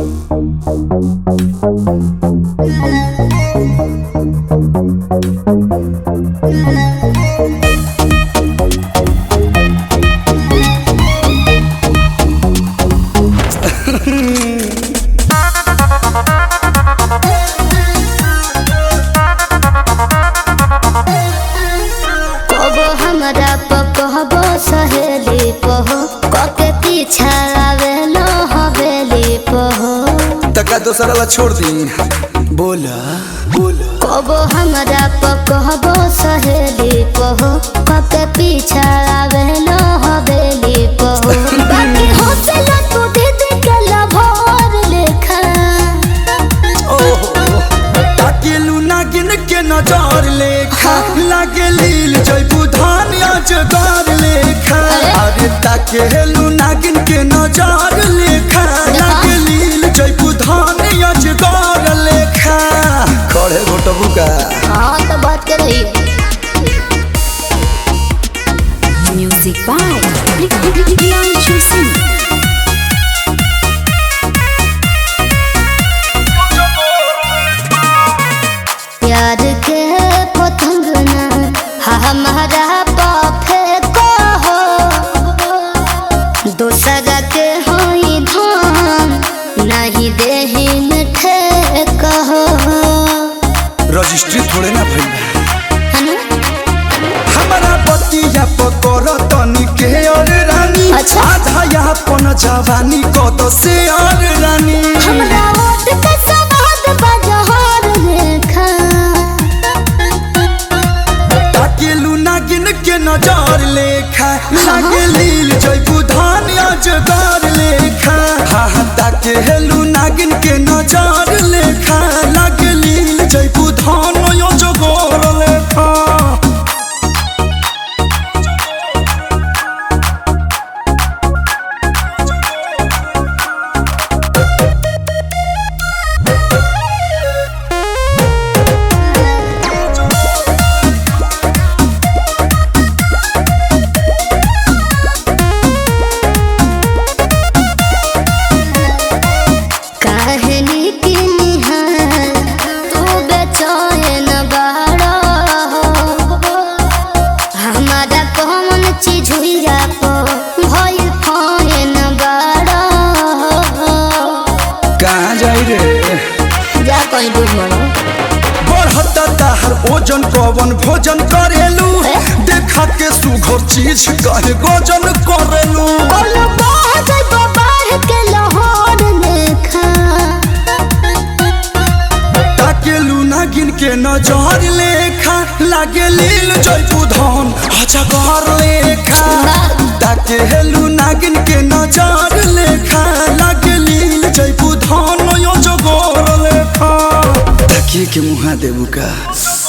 कबो हमरा पकहबो सहेली पहो कके पीछा आवेलो हवेली पहो तका दोसरा ला छोड़ दी बोला बोला कबो हमरा पकहबो सहेली पहो कके पीछा आवेलो हवेली पहो बाकी हौसला तू दीदी के लभोर लेखा ओहो ताकेलू नागिन के नजर लेखा लागे लील जयबू धान अजगर लेखा अरे ताकेलू नागिन के नजर लेखा लागे लील जयबू धान अजगर लेखा खड़े घोटबू का हाँ तो बात कर रही है Music by Priyanshu Singh. प्यार के पतंग ना हमारा पाफे को हो दूसरा के होई धान नहीं देही मिठे कहो रजिस्ट्री थोड़े ना भइल बा। है ना? हमारा बतिया पकड़ तनी के और रानी अच्छा। आधा यहाँ पन जवानी कद से और रानी हमरा ओट के सवाद बजहर लेखा ताकेलू नागिन के नजर लेखा लागे लील जयबू धान अजगर लेखा हा हा ताकेलू नागिन के नजर लेखा लागे लील जयबू धान अजगर लेखा कहनी की निहार तू बेचैन बाड़ा हमारा कौन चीज हुइया को भइल फैन बाड़ा कहाँ जाई रे जा कहीं दूर मरो बढ़ता ताहर ओजन कवन भोजन करेलू ए? देखा के सुघर चीज कहे गोजन करेलू बोलो बाहर जइबो बाहर के लाहौर लेखा ताकेलू नागिन के नजर लेखा लागे लील जयपू धन अजगर लेखा ताकेलू नागिन के नजर लेखा लागे लील जयपू धन अजगर लेखा ताकिए के मुहा देबू का